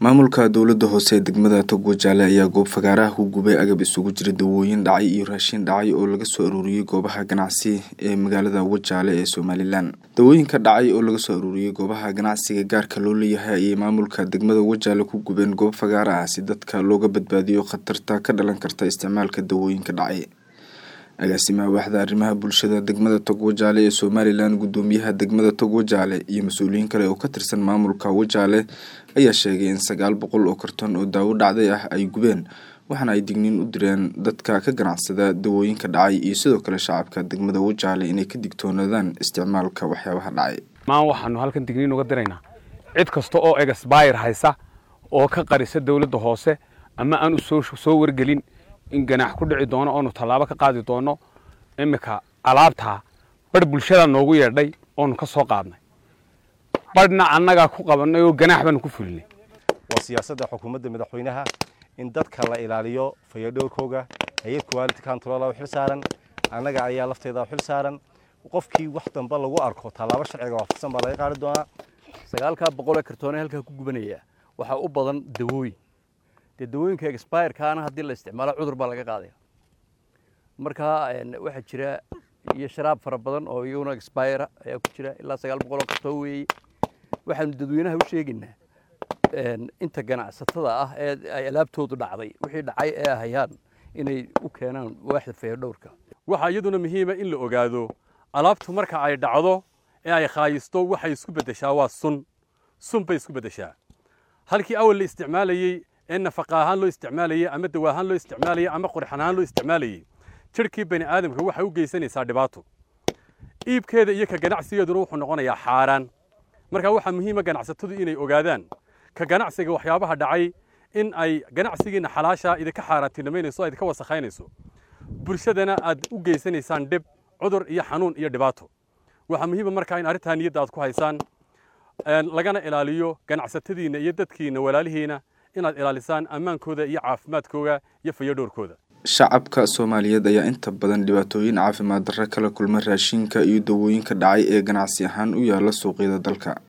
maamulka dowlada hoose ee degmada togwajaale ayaa goob fagaaraha ku gubay agab isugu jira dawooyin dhacay iyo raashin dhacay oo laga soo aruuriyey goobaha ganacsi ee magaalada wajaale ee somalilan dawooyinka dhacay oo laga soo aruuriyey goobaha ganacsiga gaarka loo leeyahay ayay maamulka degmada wajaale ku gubeen goob fagaara ah si dadka looga badbaadiyo khatarta ka dhalan karta isticmaalka dawooyinka dhacay agaasimaha waaxda arrimaha bulshada degmada togwajaale ee somalilan gudoomiyaha degmada togwajaale iyo mas-uuliyiin kale oo ka tirsan maamulka wajaale ayaa sheegay in sagaal boqol oo karton oo daawo dhacday ah ay gubeen waxaana ay digniin u direen dadka ka ganacsada dawooyinka dhacay iyo sidoo kale shacabka degmada wajaale inay ka digtoonaadaan isticmaalka waxyaabaha dhacay maan waxaanu halkan digniin uga diraynaa cid kasta oo egasbayr haysa oo ka qarisa dowladda hoose ama aan u soo wargelin in ganaax ku dhici doono oonu tallaabo ka qaadi doono iminka alaabtaa barh bulshada noogu yeedhay oonu ka soo qaadnay barhna annagaa ku qabanay oo ganaax baanu ku fulinay waa siyaasadda xukuumadda madaxweynaha in dadka la ilaaliyo fayadhowrkooga hay-ad quality control u xil saaran annaga ayaa lafteeda u xil saaran qofkii wax dambe lagu arko tallaabo sharciga waafaqsan baa laga qaadi doonaa sagaalkaa boqol ee kartoone halkaa ku gubanaya waxaa u badan dawooyin dee dawooyinka expirekaana haddii la isticmaalo cudur baa laga qaadaya marka waxaa jira iyo sharaab fara badan oo iyaguna expire ayaa ku jira ilaa sagaal boqol oo kartoon weeye waxaanu dadweynaha u sheegaynaa inta ganacsatada ah ee ay alaabtoodu dhacday wixii dhacay ee hayaan inay u keenaan waaxda fayadhowrka waxaa iyaduna muhiima in la ogaado alaabtu marka ay dhacdo ee ay khaayisto waxay isku beddeshaa waa sun sun bay isku beddeshaa halkii awal la isticmaalayey ee nafaqa ahaan loo isticmaalayey ama dawa ahaan loo isticmaalayey ama qurxan ahaan loo isticmaalayey jirhkii bani aadamka waxay u geysanaysaa dhibaato iibkeeda iyo ka ganacsigeeduna wuxuu noqonayaa xaaraan marka waxaa muhiima ganacsatadu inay ogaadaan ka ganacsiga waxyaabaha dhacay in ay ganacsigiina xalaasha idinka xaaraantinimaynayso o idinka wasakhaynayso bulshadana aad u geysanaysaan dhib cudur iyo xanuun iyo dhibaato waxaa muhiima markaa in arrintaa niyadda aad ku haysaan lagana ilaaliyo ganacsatadiinna iyo dadkiinna walaalihiina inaad ilaalisaan ammaankooda iyo caafimaadkooda iyo fayadhowrkooda shacabka soomaaliyeed ayaa inta badan dhibaatooyin caafimaad darro kala kulma raashinka iyo dawooyinka dhacay ee ganacsi ahaan u yaala suuqyada dalka